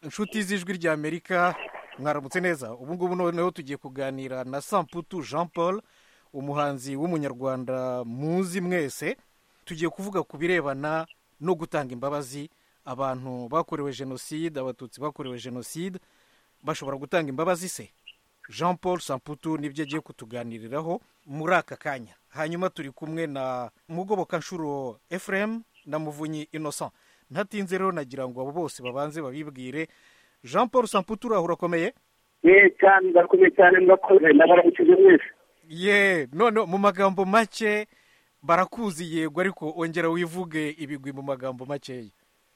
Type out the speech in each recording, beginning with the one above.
inshuti z'ijwi ry'amerika mwaramutse neza ubu ngubu noneho tugiye kuganira na samputu jean paul umuhanzi w'umunyarwanda muzi mwese tugiye kuvuga ku birebana no gutanga imbabazi abantu bakorewe jenoside abatutsi bakorewe jenoside bashobora gutanga imbabazi se jean paul samputu nibyo agiye kutuganiriraho muri aka kanya hanyuma turi kumwe na mugobokanshuro efuremu na muvunyi innocent ntatinze rero nagira ngo abo bose babanze babibwire jean paul samputu uriya urakomeye ye cyane ndakomeye cyane murakoze ndabaramukize mwese ye none mu magambo make barakuzi yego ariko ongera wivuge ibigwi mu magambo makeya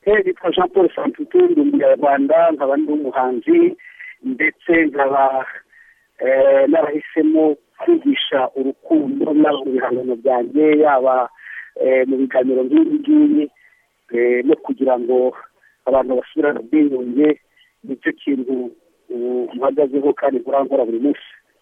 he nitwa jean paul samputu ndi umunyarwanda nkaba ndi umuhanzi ndetse nkaba n'abahisemo kwigisha urukundo n'abo mu bihangano byanjye yaba mu biganiro nk'ibi ngibi no kugira ngo abantu basubirane ubwiyunge nicyo kintu muhagazeho kandi murangura buri munsi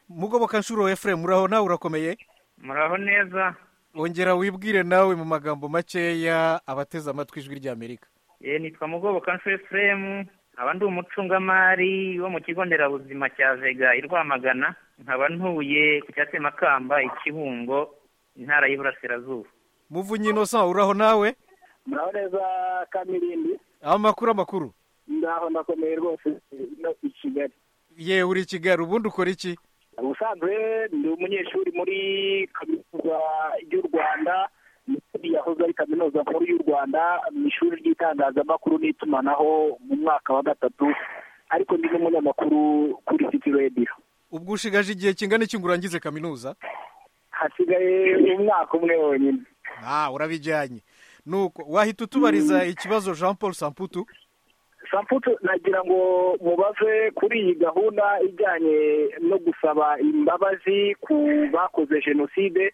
mugoboka nshuro efuremu uraho nawe urakomeye muraho neza ongera wibwire nawe mu magambo makeya abateze amatwi ijwi ry'amerika ye nitwa mugoboka nshuro efuremu nkaba ndi umucungamari wo mu kigo nderabuzima cya vega i rwamagana nkaba ntuye ku cyatemakamba ikibungo intara y'iburasirazuba muvunyi inosa uraho nawe muraho neza kamirindi amakuru amakuru ndaho ndakomeye rwose no i kigali yewe uri i kigali ubundi ukora iki ubusanzwe ndi umunyeshuri muri kaminuza y'u rwanda yahoze ari kaminuza nkuru y'u rwanda mu ishuri ry'itangazamakuru n'itumanaho mu mwaka wa gatatu ariko ndi n'umunyamakuru kuri siti radiyo ubwo ushigaje igihe kingana iki ngo urangize kaminuza hasigaye umwaka umwe wonyine aha urabijyanye nuko wahita utubariza ikibazo jean paul samputu samputu nagira ngo mubaze kuri iyi gahunda ijyanye no gusaba imbabazi ku bakoze jenoside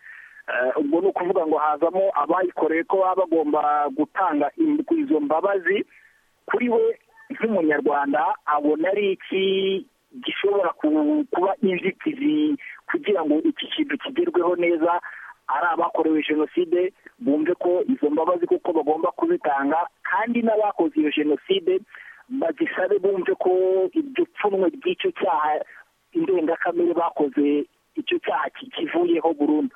ubwo ni ukuvuga ngo hazamo abayikoreye ko baba bagomba gutanga izo mbabazi kuri we nk'umunyarwanda abona ari iki gishobora kuba inzitizi kugira ngo iki kintu kigerweho neza ari abakorewe jenoside bumve ko izo mbabazi kuko bagomba kuzitanga kandi n'abakoze iyo jenoside bagisabe bumve ko iryo pfunwe ry'icyo cyaha indengakamere bakoze icyo cyaha kikivuyeho burundu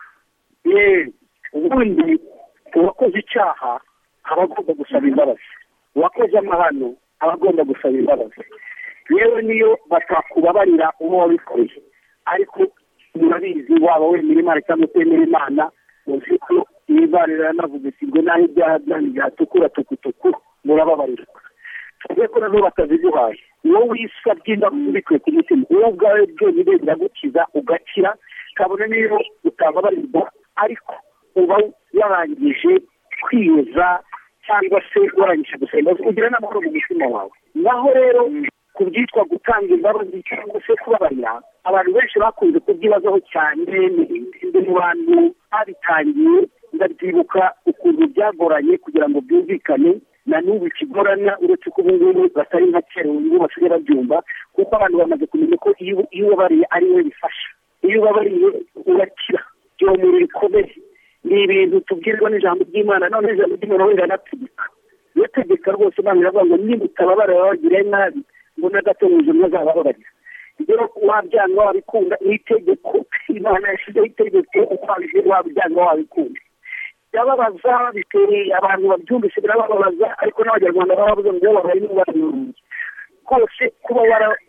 ubundi uwakoze icyaha aba agomba gusaba imbabazi uwakoze amahano aba agomba gusaba imbabazi yewe niyo batakubabarira uwo wabikoreye ariko murabizi waba wemera imana cyangwa utemera imana uzi ko ibara riranavuga iti ngo naho ibyaha byanyu byatukura tukutuku murababarirwa tuvuge ko nazo bataziduhaye wowe wisabye imbabazi ubikuye ku mutima wowe ubwawe byonyine biragukiza ugakira kabone niyo utababarirwa ariko uba warangije kwiyeza cyangwa se warangije gusenga ugira n'amahoro mu mutima wawe naho rero ku byitwa gutanga imbabazi cyangwa se kubabarira abantu benshi bakunze kubyibazaho cyane mu bantu babitangiye ndabyibuka ukuntu byagoranye kugira ngo byumvikane na n'ubu ikigorana uretse ko ubu ngubu batari nka kera ubu ngubu basigaye babyumva kuko abantu bamaze kumenya ko iyo ubabariye ari we bifasha iyo ubabariye urakira byomora ibikomere ni ibintu tubwirwa n'ijambo ry'imana noneho ijambo ry'imana wenda anategeka iyo tegeka rwose imana iravuga ngo nimutababara babagire nabi ngo n'agatunguje mwazabababarira rero wabyanga wabikunda n'itegeko imana yashyizeho itegeko uko wabyanga wabikunda birababaza bitereye abantu babyumvise birababaza ariko n'abanyarwanda baravuga ngo babari n'ubariyunge rwose kuba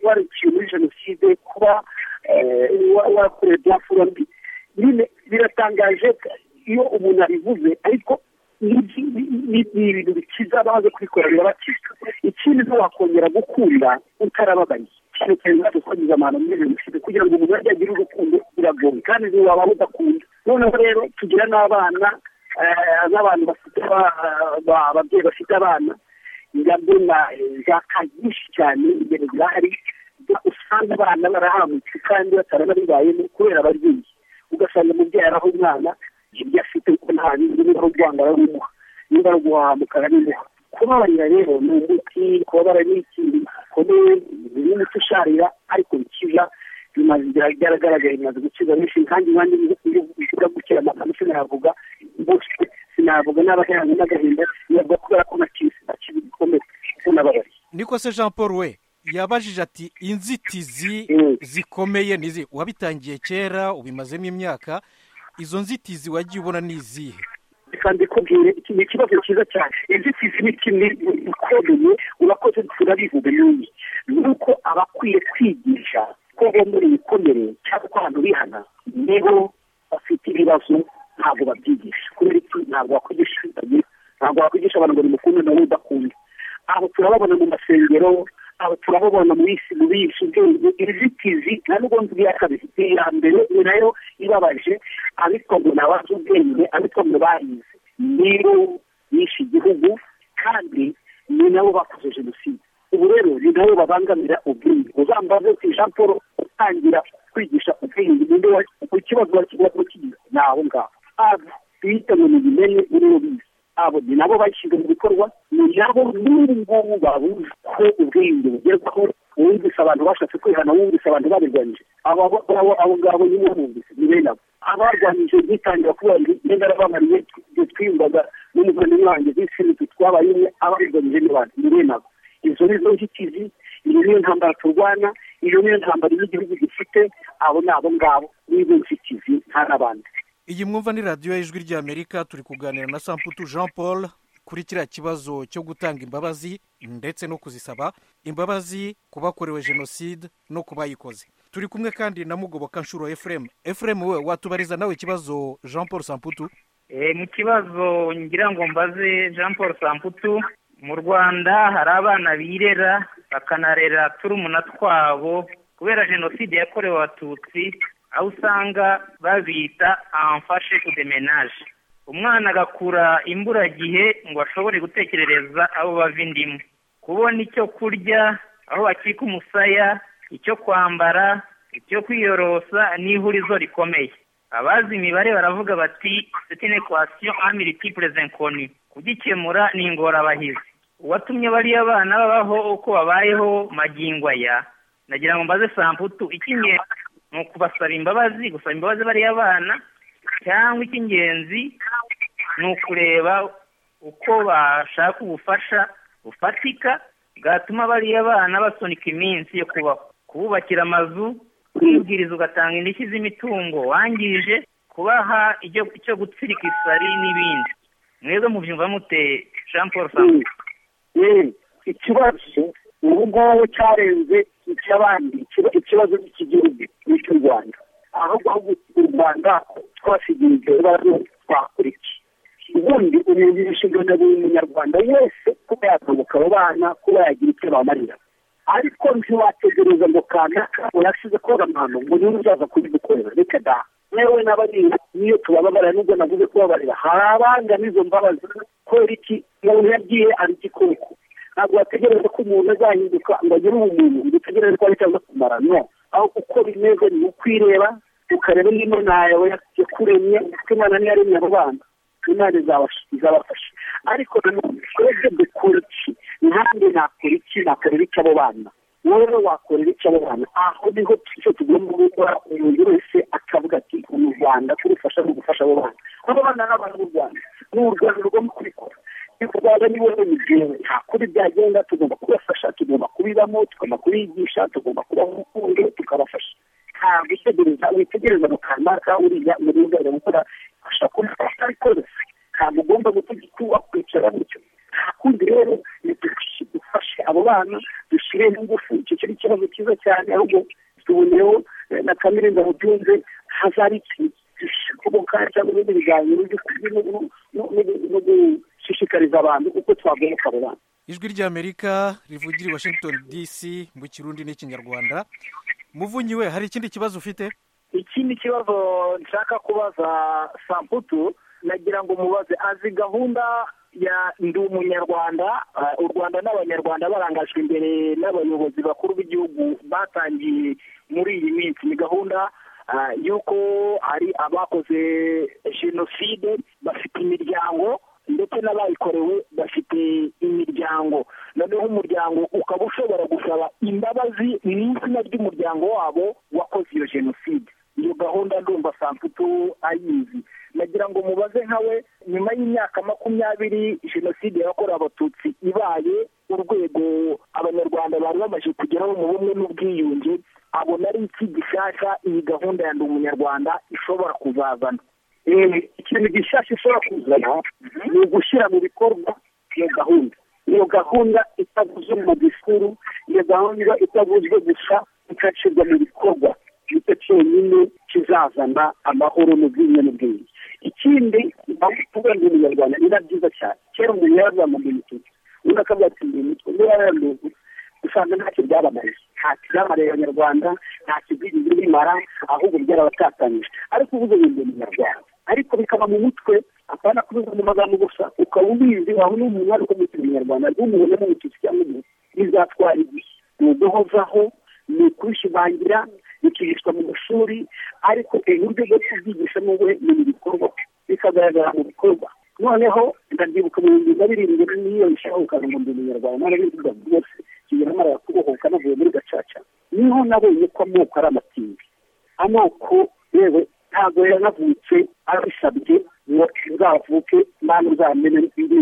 waraciye muri jenoside kuba warakorewe byafura mbi nyine biratangaje iyo umuntu abivuze ariko ni ibintu bikiza abaze kubikora birabakiza ikindi ntiwakongera gukunda utarababariye ikintu cyane wadukwangiza abantu muri jenoside kugira ngo umuntu ajye agire urukundo biragoye kandi ntiwaba udakunda noneho rero tugira n'abana n'abantu bafite ababyeyi bafite abana ingabyo na zaka nyinshi cyane imbere zahari usanga abana barahangutse kandi batarabibayemo kubera ababyeyi ugasanga umubyeyi araho umwana ibyo afite kuko nta bindi niba ari urwanda arabimuha niba ari uguhahamuka arabimuha kubabarira rero ni umuti kubabara ni ikintu gikomeye ni umuti usharira ariko bikiza bimaze byaragaragaye bimaze gukiza benshi kandi nanjye mvuga gukira amagambo sinayavuga bose sinayavuga n'abaheranye n'agahinda nabwo kubera ko nakize nakize igikomere kuko nababariye niko se jean paul we yabajije ati inzitizi Mm. zikomeye ni izihe uwabitangiye kera ubimazemo imyaka izo nzitizi wagiye ubona ni izihe reka mbikubwire iki ni ikibazo cyiza cyane inzitizi ni kimwe ikomeye urakoze turabivuga yuyi ni uko abakwiye kwigisha ko bemera ibikomere cyangwa ko abantu bihana nibo bafite ibibazo ntabwo babyigisha kubera iki ntabwo wakwigisha ibitagiro ntabwo wakwigisha abantu ngo ni mukunde nawe udakunde aho turababona mu masengero aho turababona mu isi mu bisi ubwenge inzitizi nta nubwo nzi iya kabiri iya mbere ni nayo ibabaje abitwa ngo ni abazi ubwenge abitwa ngo barize nibo bishe igihugu kandi ni nabo bakoze jenoside ubu rero ni nabo babangamira ubwenge uzambaze ku jean paul utangira kwigisha ubwenge ni nde wa- ku kibazo wakigira kuri kigira ni aho ngaho abo biyita ngo ni bimenye uribo bize abo ni nabo bashyize mu bikorwa ni nabo n'ubu ngubu babuze ko ubwenge bugerwaho wumvise abantu bashatse kwihana wumvise abantu babirwanyije abo abo- abo abo ngabo nyine wumvise ni bene abo abarwanyije bitangira kubera imyenda yarabamariye ibyo twiyumvaga n'umuvandimwe wanjye bisi nitwe twabaye umwe abarwanyije ni bantu ni bene abo izo ni zo nzitizi iyo niyo ntambara turwana iyo niyo ntambara y'igihugu gifite abo ni abo ngabo n'izo nzitizi nta n'abandi iyi mwumva ni radiyo y'ijwi ry'amerika turi kuganira na samputu jean paul kuri kiriya kibazo cyo gutanga imbabazi ndetse no kuzisaba imbabazi ku bakorewe jenoside no ku bayikoze turi kumwe kandi na mugoboka nshuro efuremu efuremu we watubariza nawe ikibazo jean paul samputu Eh, mu kibazo ngira ngo mbaze jean paul samputu mu rwanda hari abana birera bakanarera turumuna twabo kubera jenoside yakorewe abatutsi aho usanga babita amfashe kudemenaje umwana agakura imburagihe ngo ashobore gutekerereza abo bava indimu kubona icyo kurya aho bakika umusaya icyo kwambara icyo kwiyorosa n'ihurizo rikomeye abazi imibare baravuga bati c'est une equation a multiples inconnues kugikemura ni ingorabahizi uwatumye bariya bana babaho uko babayeho magingo aya nagira ngo mbaze samputu icy'ingenzi ni ukubasaba imbabazi gusaba imbabazi bariya bana cyangwa icy'ingenzi ni ukureba uko bashaka ubufasha bufatika bwatuma bariya bana basunika iminsi yo kubaho kububakira amazu kwibwiriza ugatanga indishyi z'imitungo wangije kubaha icyo icyo gutsirika isari n'ibindi mwebwe mubyumva mute jean paul sambu Mm. ikibazo ubu ngubu cyarenze icy'abandi ikiba- ikibazo cy'igihugu n'icy'u rwanda ahubwo ahubwo u rwanda twasigiye ibyo bibazo twakora iki ubundi umuntu inshingano ya buri munyarwanda wese kuba yagoboka abo bana kuba yagira icyo bamarira ariko ntiwategereza ngo kanaka urasize koza amahano ngo niba uzaza kubidukorera reka da yewe n'abarira niyo tubababarira nubwo navuze kubabarira hari abanga n'izo mbabazi kubera iki umuntu yagiye ari igikoko ntabwo wategereza ko umuntu azahinduka ngo agire ubumuntu ngo utegereze ko ari cyangwa kumara no aho uko bimeze ni ukwireba ukareba niba yawe yakuremye kuko imana niyo yaremye abo bana imana izabasha- izabafasha ariko nanone twebwe dukora iki nanjye nakora iki nakorera iki abo bana wowe wakorera icyo abo bana aho niho icyo tugomba gukora umuntu wese akavuga ati uru rwanda turufasha mu gufasha abo bana abo bana ni abantu b'u rwanda ni u rwanda rugomba kubikora rwanda ni wowe mubyeyi nta kuri byagenda tugomba kubafasha tugomba kubibamo tugomba kubigisha tugomba kubaha urukundo tukabafasha nta gutegereza witegereza mu kanaka uriya muri ugana gukora fasha kubifasha rwose ntabwo ugomba gutegeka wakwicara gutyo nta kundi rero ni dushi- dufashe abo bana dushyire n'ingufu icyo kiri ikibazo cyiza cyane ahubwo tuboneyeho eh, na kamere ngo byumve hazari ikintu gishoboka cyangwa ibindi biganiro byo kubi- no- no- no- no- no gushishikariza abantu uko twagoboka abo bana ijwi ry'amerika rivugira i washington dc mu kirundi n'ikinyarwanda muvunyi we hari ikindi kibazo ufite ikindi kibazo nshaka kubaza samputu nagira ngo umubaze azi gahunda ya ndi umunyarwanda ah, u rwanda n'abanyarwanda barangajwe imbere n'abayobozi bakuru b'igihugu batangiye muri iyi minsi ni gahunda ah, y'uko ari abakoze jenoside bafite imiryango ndetse n'abayikorewe bafite imiryango noneho umuryango ukaba ushobora gusaba imbabazi mu izina ry'umuryango wabo wakoze iyo jenoside iyo gahunda ndumva samputu ayizi nagira ngo mubaze nkawe nyuma y'imyaka makumyabiri jenoside yakorewe abatutsi ibaye urwego aba abanyarwanda bari bamaze kugeraho mu bumwe n'ubwiyunge abona ari iki gishyashya iyi gahunda ya ndi umunyarwanda ishobora kuzazana ikintu gishyashya ushobora kuzana ni ugushyira mu bikorwa iyo gahunda iyo gahunda itavuzwe mu gisikuru iyo gahunda itavuzwe gusa ikashyirwa mu bikorwa nicyo cyonyine kizazana amahoro n'ubwiyunge n'ubwiyunge ikindi bavuga ngo umunyarwanda biba byiza cyane kera umuntu yarazama mu mitwe undi akavuga ati ndi umutwe niba yaranduze usanga ntacyo byabamariye ntacyo byamariye abanyarwanda ntacyo byigeze bimara ahubwo byarabatatanyije ariko uvuze ngo ndi umunyarwanda ariko bikaba mu mutwe apana kubivuga mu magambo gusa ukaba ubizi waba uri umuntu ariko mu kinyarwanda ntumubone mu mututsi cyangwa umuntu bizatwara igihe ni uguhozaho ni ukubishimangira bikigishwa mu mashuri ariko uburyo bwo kubyigisha n'ubwo ni mu bikorwa bikagaragara mu bikorwa noneho ndabyibuka mu bihumbi na birindwi n'iyo bishoboka ngo ndi umunyarwanda none bivuga rwose kigera mara kubohoka navuye muri gacaca niho nabonye ko amoko ari amatimbi amoko yewe ntabwo yanavutse abisabye ngo uzavuke nta n'uzamene indi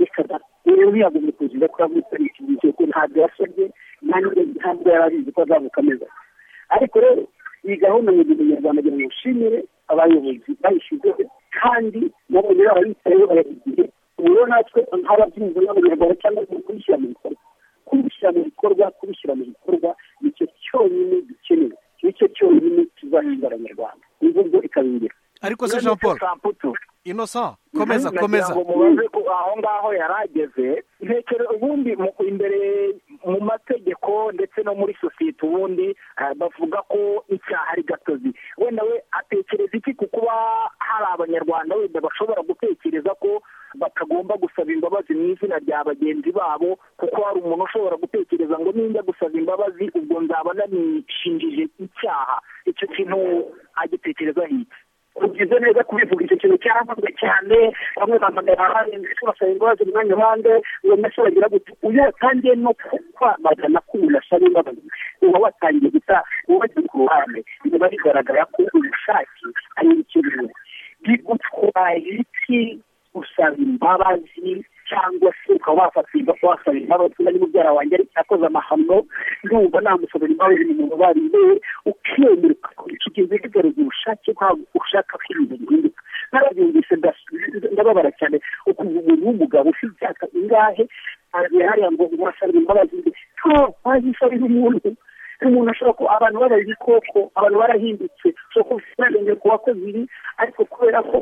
reka rero ntiyagomba kugira ko yavutse ari iki gihe kuko ntabwo yasabye ntabwo yari abizi ko azavuka ameze ariko rero iyi gahunda mu gihe umunyarwanda agira ngo ushimire abayobozi bayishyizeho kandi nabonye abayitayeho barabigiye ubu natwe nk'ababyinnyi n'abanyarwanda cyangwa se kubishyira mu bikorwa kubishyira mu bikorwa kubishyira mu bikorwa nicyo cyonyine gikenewe nicyo cyonyine tuzahindura abanyarwanda imvugo ikabingira ariko se jean paul inosa komeza komeza mubaze ko aho ngaho yari ageze ntekere ubundi imbere mu mategeko ndetse no muri sosiyete ubundi bavuga ko icyaha ari gatozi wenda we atekereza iki ku kuba hari abanyarwanda wenda bashobora gutekereza ko batagomba gusaba imbabazi mu izina rya bagenzi babo kuko hari umuntu ushobora gutekereza ngo nimba gusaba imbabazi ubwo nzaba nanishinjije icyaha icyo kintu agitekerezaho iki ugize neza kubivuga icyo kintu cyaravuzwe cyane bamwe bahamagara ahandi ndetse basaba imbabazi mu mwanya uhande uwo munsi bagira gutya uyu watangiye no kwamagana ko umuntu asaba imbabazi uba watangiye gusa wubatse ku ruhande biba bigaragara ko ubushake ari ibikenewe bigutwaye iki gusaba imbabazi cyangwa se ukaba wafatirwa ko wasaba imbabazi niba ari mubyara wanjye ariko yakoze amahano ndumva namusabira imbabazi ni umuntu ubariye ukiyemera ugakora iki gihe bigaragaza ubushake bwawe ushaka ko ibintu bihinduka narabyumvise ndababara cyane ukumva umuntu w'umugabo ufite imyaka ingahe hariya ngo umusabira imbabazi mbi ntabwo wazisabira umuntu umuntu ashobora kuba abantu babaye ibikoko abantu barahindutse ushobora kuba ufite ubwenge ku bakozi ibi ariko kubera ko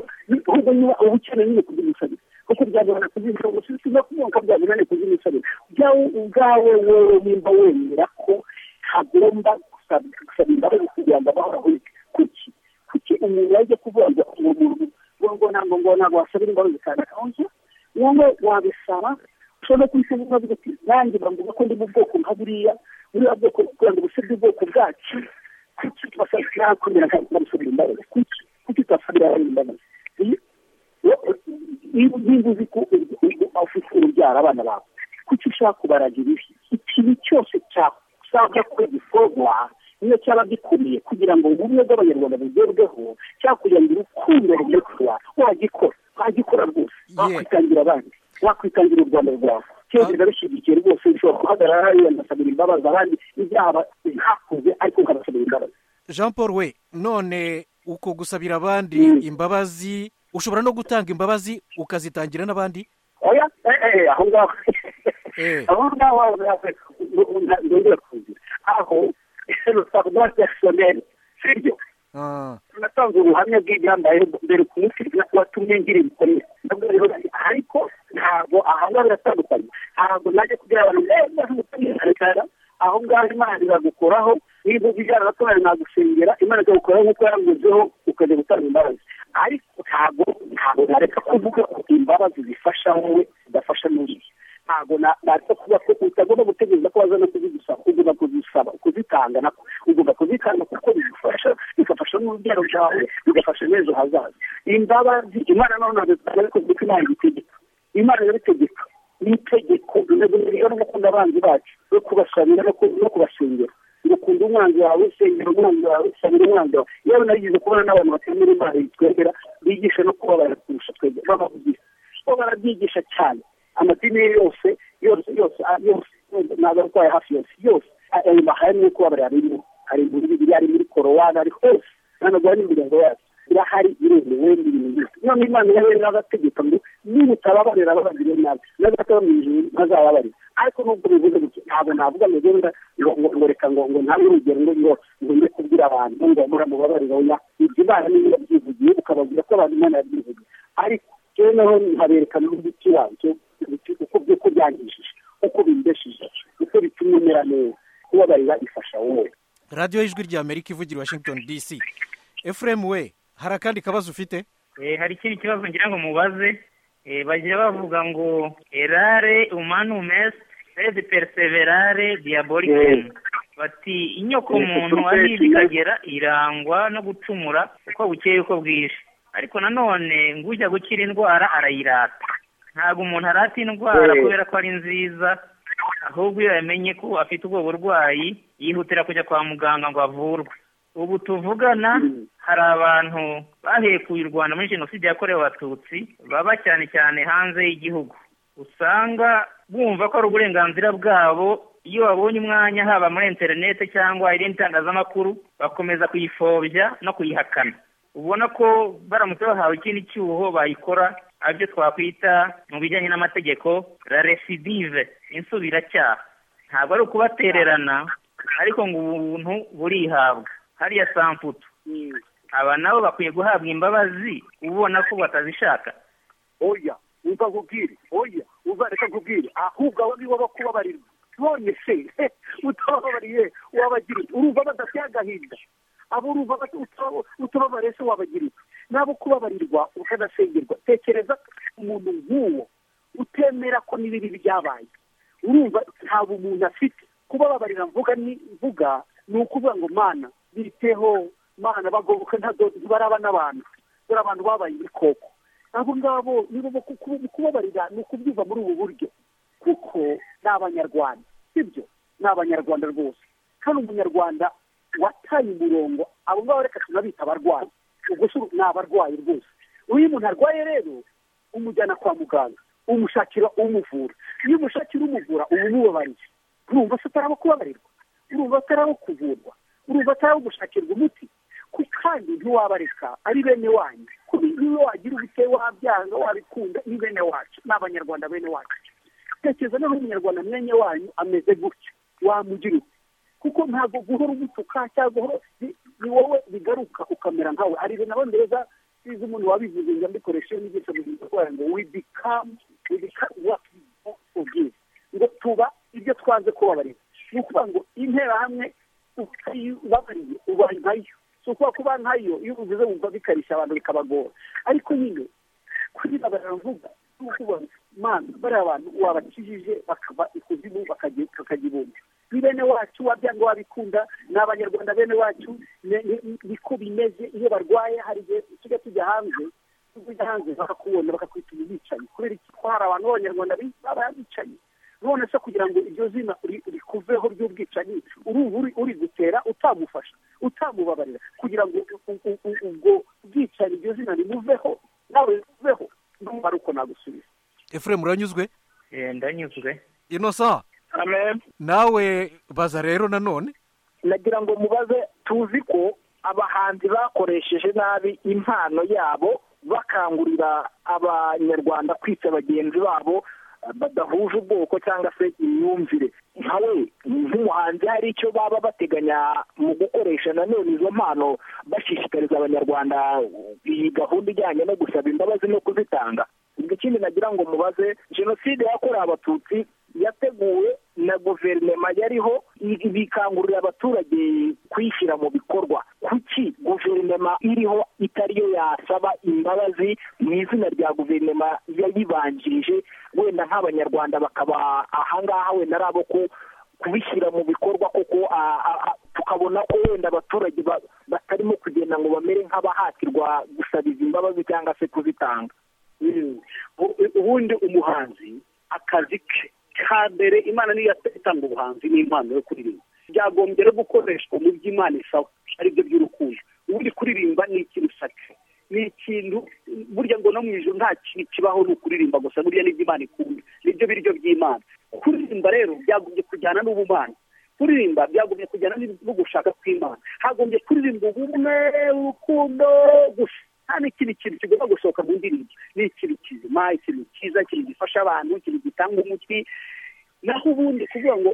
ahubwo niba uba ukeneye nyine kubyumusabira kuko byagorana kubyumusabira gusa usize kubyuka byagorana kubyumusabira ubwawe ubwawe wowe nimba wemera ko hagomba gusaba imbabazi kugira ngo abahoraho kuki kuki umuntu yajya kuvuga ngo uwo muntu ngo ngo ntabwo ngo ntabwo wasabira imbabazi cyane akonje wowe wabisaba ushobora no kubisaba ukavuga ati nanjye bamvuga ko ndi mu bwoko nka buriya buriya bwoko kugira ngo busebye ubwoko bwacu kuki tubasabira kumera kandi tubasabira imbabazi kuki kuki tubasabira abandi imbabazi niba uzi ko ufite urubyara abana bawe kuki ushaka kubaragira ibi ikintu cyose cyasabwa ko gikorwa niyo cyaba gikomeye kugira ngo ubumwe bw'abanyarwanda bugerweho cyangwa kugira ngo urukundo rugekora wagikora wagikora rwose wakwitangira abandi wakwitangira u rwanda rwawe cyongera bishyigikiye rwose bishobora guhagarara hariya ndasabira imbabazi abandi ibyaba hakuze ariko ukabasabira imbabazi jean paul we none uko gusabira abandi imbabazi ushobora no gutanga imbabazi ukazitangira n'abandi oya aho ngaho aho ngaho ndongera kugira aho rwa personel sibyo natanze ubuhamya bw'ibyambaye mbere ku munsi watumye ngira ibikomere nabwo rero ariko ntabwo aha ngaha biratandukanye ntabwo najya kugira abantu neza nk'umutekano aho ngaho imana iragukoraho niba ubijyana na twari nagusengera imana ikagukora nk'uko yaranguzeho ukajya gutanga imbabazi ariko ntabwo ntabwo nareka kuvuga ko imbabazi zifasha wowe zidafasha n'undi ntabwo nareka kuvuga ko utagomba gutegereza ko wazana kuzigusaba ugomba kuzisaba kuzitanga nako ugomba kuzitanga kuko bigufasha bigafasha n'urubyaro rwawe bigafasha n'ejo hazaza imbabazi imana nawe ntabwo zitanga ariko kuko imana ibitegeka imana irabitegeka ni itegeko intego rero no gukunda abanzi bacu no kubasabira no kubasengera ukunda umwanzi wawe usengera umwanzi wawe usabira umwanzi wawe yewe narigeze kubona n'abantu batemera imana twemera bigisha no kubabara kurusha twebwe babavugira bo barabyigisha cyane amadini yose yose yose yose n'abarwaye hafi yose yose ayo mahame yo kubabarira birimo hari imvururu ibiri hari muri korowani hari hose nanagura n'imiryango yacu irahari iremewe n'ibintu byose none imana irabewe n'agategeko ngo nimutababarira ababagire nabi n'agato bamwijije ntazababarira ariko nubwo bivuze gutya ntabwo navuga ngo ngenda ngo reka ngo ngo ntabe urugero ngo ngo ngo njye kubwira abantu ngo muramubabarire oya ibyo imana niyo yabyivugiye ukababwira ko abantu imana yabyivugiye ariko rero naho nkabereka n'uburyo ikibanzo uko uko byangishije uko bimbeshije uko bituma umera neza kubabarira ifasha wowe radiyo y'ijwi rya amerika ivugira washington dc efuremu we hari akandi kabazo ufite Eh, hari ikindi kibazo ngira ngo mubaze Eh, bagira bavuga ngo erare umanumes sed perseverare diaboliken bati inyoko Eh, muntu kutumvira ari ikinyoma. bikagera irangwa no gucumura uko bukeye uko bwije ariko nanone ngo ujya gukira indwara arayirata ntabwo umuntu arata indwara Eh. kubera ko ari nziza ahubwo iyo yamenye ko afite ubwo burwayi yihutira kujya kwa muganga ngo avurwe ubu tuvugana hari abantu bahekuye u rwanda muri jenoside yakorewe abatutsi baba cyane cyane hanze y'igihugu usanga bumva ko ari uburenganzira bwabo iyo babonye umwanya haba muri interinete cyangwa irindi tangazamakuru bakomeza kuyifobya no kuyihakana ubona ko baramutse bahawe ikindi cyuho bayikora aribyo twakwita mu bijyanye n'amategeko la recidive insubiracyaha ntabwo ari ukubatererana ariko ngo ubuntu burihabwa hariya samputu aba nabo bakwiye guhabwa imbabazi ubona ko batazishaka oya uva nkubwire oya uzareka nkubwire ahubwo abo nibo bo kubabarirwa none se utabababariye wabagira ute urumva badafite agahinda abo urumva bati- uta- utababariye se wabagira ute nabo kubabarirwa ukanasengerwa tekereza umuntu nk'uwo utemera ko n'ibibi byabaye urumva nta bumuntu afite kubababarira mvuga ni mvuga ni ukuvuga ngo mana biteho mana bagoboka ntabwo baraba n'abantu dore abantu babaye ibikoko abo ngabo nibo bo kuku- kubabarira ni ukubyumva muri ubu buryo kuko ni abanyarwanda sibyo ni abanyarwanda rwose hano umunyarwanda wataye umurongo abo ngabo reka tunabita abarwayi ubwo si ni abarwayi rwose iyo umuntu arwaye rero umujyana kwa muganga umushakira umuvura iyo umushakira umuvura uba umubabariye urumva se atari abo kubabarirwa urumva atari abo kuvurwa urumva atari abo gushakirwa umuti ku kandi ntiwabareka ari bene wanyu kuko niyo wagira ubute wabyanga wabikunda ni bene wacu ni abanyarwanda bene wacu tekereza naho umunyarwanda mwene wanyu ameze gutya wamugira ute kuko ntabwo guhora umutuka cyangwa guhora ni- ni wowe bigaruka ukamera nkawe ari ibintu abongereza bize umuntu wabivuze ngo mbikoreshe n'igice mu gihe cy'ubutwari ngo we become we become what we want to give ngo tuba ibyo twanze kubabarira ni ukuvuga ngo interahamwe ubabariye uba nkayo si ukuvuga ko uba nkayo iyo ubivuze wumva bikarishya abantu bikabagora ariko nyine kuriba baravuga n'ukubaza mana bariya abantu wabakijije bakava ikuzimu bakajya bakajya ibumba ni bene wacu wabyanga wabikunda ni abanyarwanda bene wacu ni- ni- niko bimeze iyo barwaye hari igihe tujya tujya hanze tujya hanze bakakubona bakakwita umubicanyi kubera iki ko hari abantu b'abanyarwanda bi- baba bicaye none se kugira ngo iryo zina uri- rikuveho ry'ubwicanyi urumva uri- uri gutera utamufasha utamubabarira kugira ngo u- u- u- ubwo bwicanyi iryo zina rimuveho nawe rimuveho ndumva ari uko nagusubiza efuremu uranyuzwe Eh, ndanyuzwe inosa amen nawe baza rero nanone nagira ngo mubaze tuzi ko abahanzi bakoresheje nabi impano yabo bakangurira abanyarwanda kwita bagenzi babo eh, badahuje ubwoko cyangwa se imyumvire nkawe nk'umuhanzi hari icyo baba bateganya mu gukoresha nanone izo mpano bashishikariza abanyarwanda iyi gahunda ijyanye no gusaba imbabazi no kuzitanga ikindi nagira ngo mubaze jenoside yakorewe abatutsi yateguwe na guverinoma yariho i- bikangurira abaturage kwishyira mu bikorwa kuki guverinoma iriho itari yo yasaba imbabazi mu izina rya guverinoma yayibanjirije wenda nk'abanyarwanda bakaba ahangaha wenda ari abo ku kubishyira mu bikorwa kuko ah, ah, ah, tukabona ko wenda abaturage ba- batarimo kugenda ngo bamere nk'abahatirwa gusabiza imbabazi cyangwa se kuzitanga Mm. U- u- ubundi umuhanzi akazi ke ka mbere imana niyo yat- itanga ubuhanzi n'impano yo kuririmba byagombye rero gukoreshwa mu byo imana isaba aribyo by'urukundo ubundi kuririmba ni ikintu sacre ni ikintu burya ngo no mu ijoro nta kintu kibaho ni ukuririmba gusa burya n'ibyo imana ikunda ni nibyo biryo by'imana kuririmba rero byagombye kujyana n'ubumana kuririmba byagomye kujyana no gushaka kw'imana hagombye kuririmba ubumwe urukundo gusa nta n'ikindi kintu kigomba gusohoka mu ndirimbo ni ikintu kizima ikintu cyiza ikintu gifasha abantu ikintu gitanga umuti naho ubundi kuvuga ngo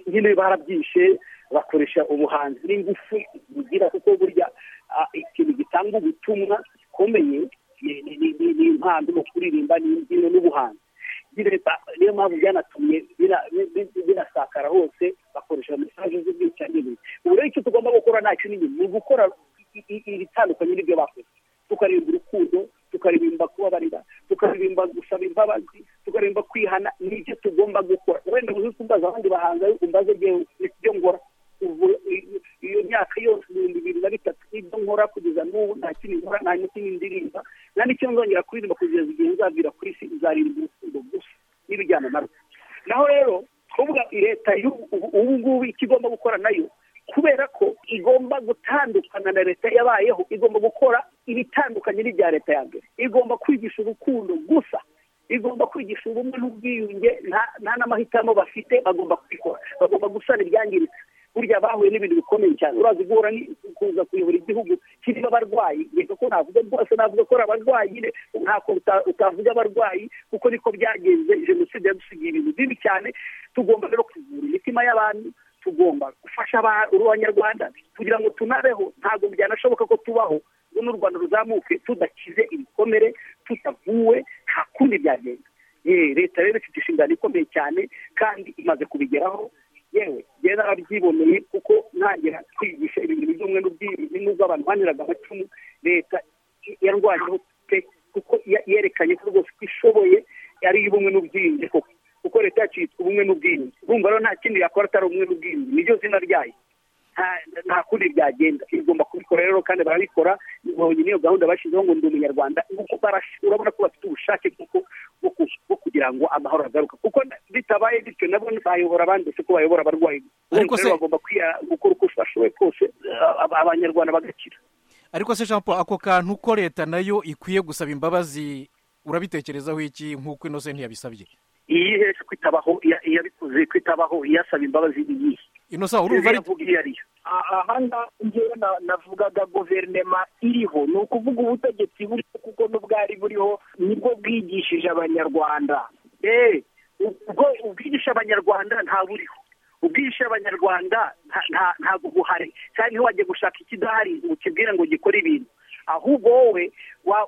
nyine barabyishe bakoresha ubuhanzi n'ingufu bugira kuko burya ikintu gitanga ubutumwa gikomeye ni impano no kuririmba n'imbyino n'ubuhanzi niyo mpamvu byanatumye binasakara hose bakoresha mesaje z'ubwicanyi ubu rero icyo tugomba gukora ntacyo ni ni ugukora ibitandukanye n'ibyo bakoze tukaririmba urukundo tukaririmba kubabarira tukaririmba gusaba imbabazi tukaririmba kwihana n'ibyo tugomba gukora wenda uzi kumbaza abandi bahanzi umbaze ibyo ngora iyo myaka yose ibihumbi bibiri na bitatu ibyo nkora kugeza n'ubu nta kintu nkora nta n'ikindi ndirimba nta n'icyo nzongera kuririmba kugeza igihe nzabwira ku isi nzaririmba urukundo gusa n'ibijyana na rwo naho rero kuvuga leta ubu ngubu icyo igomba gukora nayo kubera ko igomba gutandukana na leta yabayeho igomba gukora ibitandukanye n'ibya leta ya mbere igomba kwigisha urukundo gusa igomba kwigisha ubumwe n'ubwiyunge nta n'amahitamo bafite bagomba kubikora bagomba gusana ibyangiritse burya bahuye n'ibintu bikomeye cyane uraza guhura kuza kuyobora igihugu kirimo abarwayi reka ko navuga rwose navuga ko ari abarwayi nyine ntako utavuga abarwayi kuko niko byagenze jenoside yadusigiye ibintu bibi cyane tugomba rero kuvura imitima y'abantu tugomba gufasha abanyarwanda kugira ngo tunabeho ntabwo byanashoboka ko tubaho n'u rwanda ruzamuke tudakize ibikomere tutavuwe nta kundi byagenda leta rero ifite inshingano ikomeye cyane kandi imaze kubigeraho yewe rero arabyiboneye kuko ntangira kwigisha ibintu by'umwe n'ubwiyunge n'ubwo abantu baniraga amacumu leta yarwanyeho pe kuko yerekanye ko rwose ishoboye ari iy'ubumwe n'ubwiyunge koko kuko leta yacu yitwa ubumwe n'ubwiyunge urumva rero nta kindi yakora atari ubumwe n'ubwiyunge niryo zina ryayo nta kundi byagenda igomba kubikora rero kandi barabikora ibonye niyo gahunda bashyizeho ngo ndi umunyarwanda urabona ko bafite ubushake bwo kugira ngo amahoro agaruka kuko bitabaye bityo nabo bayobora abandi ko bayobora abarwayi bagomba gukora uko bashoboye kose abanyarwanda bagakira ariko se jean paul ako kantu ko leta nayo ikwiye gusaba imbabazi urabitekerezaho iki nk'uko inoze ntiyabisabye iyi hejuru kwitabaho iyabikoze kwitabaho iyasaba imbabazi ni iyihe inosa urumva ari aha ngewe navugaga guverinoma iriho ni ukuvuga ubutegetsi buriho kuko n'ubwari buriho nibwo bwigishije abanyarwanda eee ubwigisha abanyarwanda nta buriho ubwigisha abanyarwanda ntabwo buhari cyane iyo wajya gushaka ikidahari ukibwira ngo gikore ibintu ahubwo wowe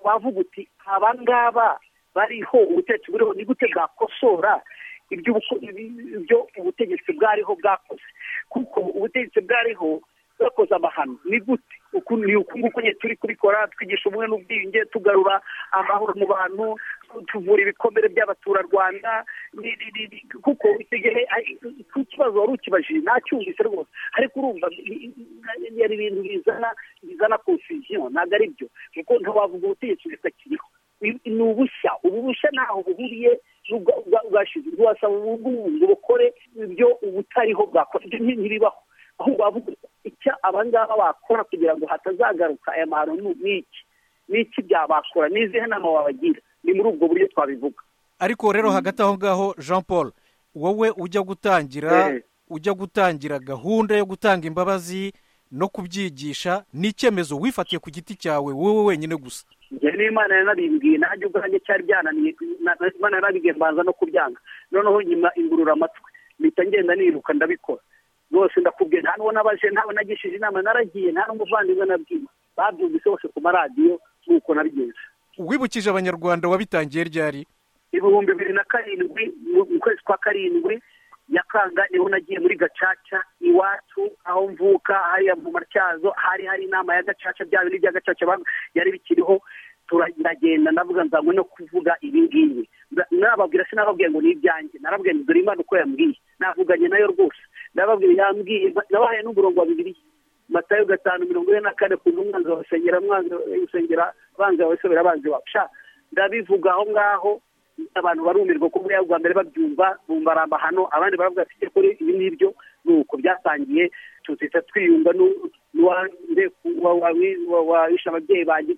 wavuga uti abangaba bariho ubutegetsi buriho ni gute bwakosora ibyo ubutegetsi bwariho bwakoze kuko ubutegetsi bwariho bwakoze amahano ni gute ni uku nguku nyine turi kubikora twigisha ubumwe n'ubwiyunge tugarura amahoro mu bantu tuvura ibikomere by'abaturarwanda kuko icyo gihe ku kibazo wari ukibajije ntacyumvise rwose ariko urumva yari ibintu bizana bizana konfusiyo ntabwo ari byo kuko ntiwavuga ubutegetsi butakiriho ni ubushya ubu bushya ntaho buhuriye bwashize bwasaba ubu ngubu ngo bukore ibyo ubutariho bwakora ibyo ntibibaho ahubwo bavuga icyo abangaba bakora kugira ngo hatazagaruka aya mahano ni iki ni iki byabakora n'izihe nama wabagira ni muri ubwo buryo twabivuga ariko rero hagati aho ngaho jean paul wowe ujya gutangira ujya gutangira gahunda yo gutanga imbabazi no kubyigisha ni icyemezo wifatiye ku giti cyawe wowe wenyine gusa njye n'imana yanabimbwiye nanjye ubwanjye cyari byananiye imana yarabibwiye mbanza no kubyanga noneho nyuma ingurura amatwi mpita ngenda niruka ndabikora rwose ndakubwiye nta n'uwo nabaje ntawe nagishije inama naragiye nta n'umuvandimwe nabwiye babyumvise bose ku maradiyo nk'uko nabigenza wibukije abanyarwanda wabitangiye ryari ibihumbi bibiri na karindwi mu kwezi kwa karindwi nyakanga niho nagiye muri gacaca iwacu aho mvuka hariya mu matyazo hari hari inama ya gacaca bya bintu bya gacaca yari bikiriho turagenda ndavuga nzanywe no kuvuga ibi ngibi nababwira sinababwiye ngo ni ibyanjye narababwiye ngo dore imana uko yambwiye navuganye nayo rwose nababwiye yambwiye nabahaye n'umurongo wa bibiri matayo gatanu mirongo ine na kane ku mwanzi wawe usengera mwanzi usengera abanzi wawe usabira abanzi wawe sha ndabivuga aho ngaho abantu barumirwa ko buriya bwa mbere babyumva bumva ari amahano abandi baravuga ati kuri ibi ngibyo ni uko byatangiye tuzita twiyunga n'uwawishe ababyeyi banjye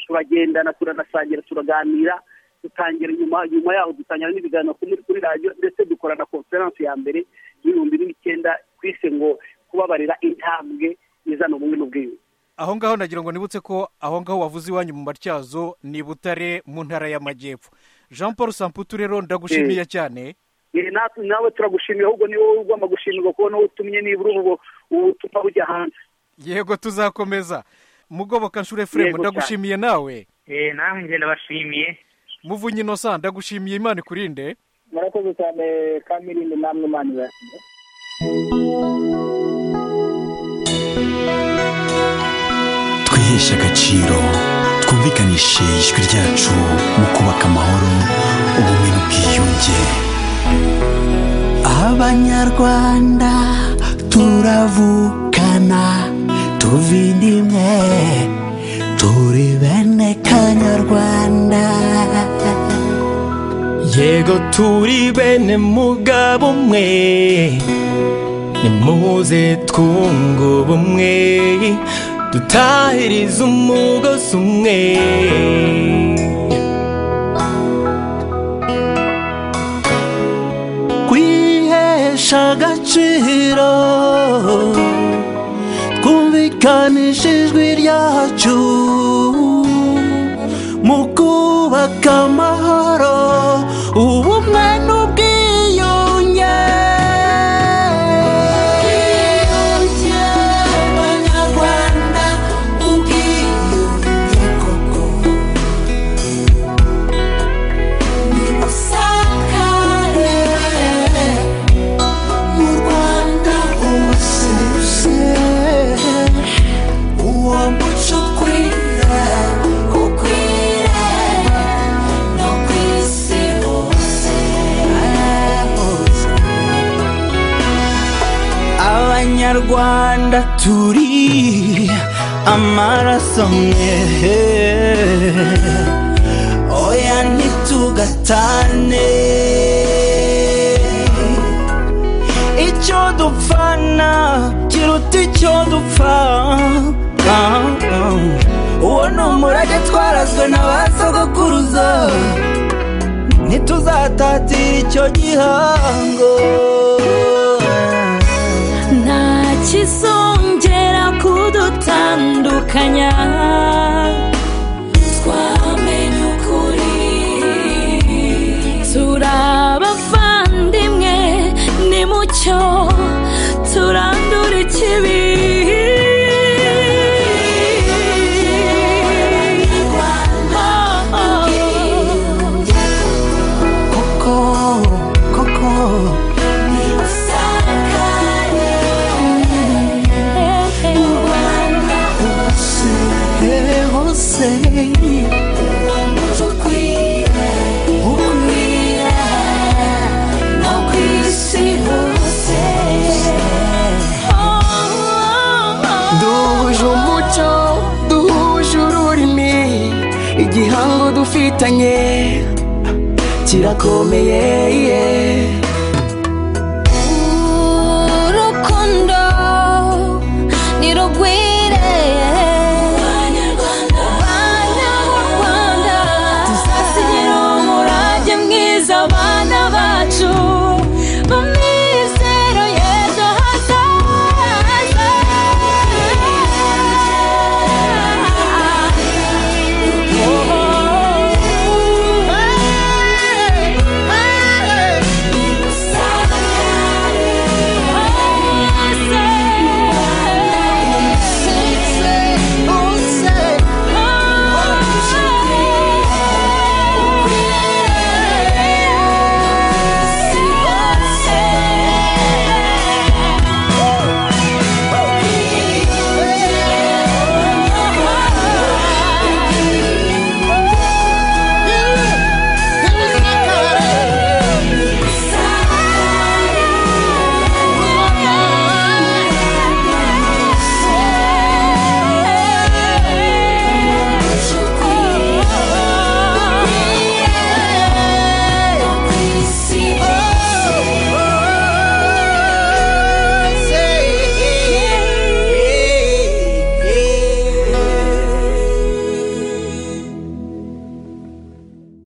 turagendana turanasangira turaganira dutangira nyuma nyuma yaho dutangira n'ibiganiro kuri radiyo ndetse dukora na konferansi ya mbere y'ibihumbi n'icyenda ku isi ngo kubabarira intambwe izana ubumwe n'ubwiyunge aho ngaho nagira ngo nibutse ko aho ngaho wavuze iwanyu mu matyazo ni butare mu ntara y'amajyepfo jean paul samputu rero ndagushimiye cyane nawe turagushimiye ahubwo ni wowe ugomba gushimirwa kuba niwo utumye nibura ubwo ubutumwa bujya hanze yego tuzakomeza mugoboka nshuro efuremu Yego ndagushimiye nawe Eh, namwe njye ndabashimiye muvunyi inosa ndagushimiye imana ikurinde murakoze cyane kamirindi namwe imana ibashimiye twiheshe agaciro twumvikanishe ijwi ryacu mu kubaka amahoro ubumwe n'ubwiyunge abanyarwanda turavukana tuva inda imwe turi bene kanyarwanda yego turi bene mugabo umwe nimuze twunga ubumwe dutahirize umugozi umwe kwihesha agaciro twumvikanisha ijwi ryacu mu kubaka amahoro ubumwe n'ubwiyunge ubwiyunge abanyarwanda ubwiyunge koko nibusakare mu rwanda hose uwo muco ukwira ukwira no ku isi hose abanyarwanda turi amaraso mwe oya ntitugatane icyo dupfana kiruta icyo dupfa Ah, ah. uwo ni umurage twarazwe na ba sogokuruza ntituzatatira icyo gihango nta kizongera kudutandukanya twamenye ukuri turi abavandimwe ni mucyo turandura ikibi koko koko eh, hose ukwira no ku isi hose duhuje umuco duhuje ururimi igihango dufitanye kirakomeye yeah.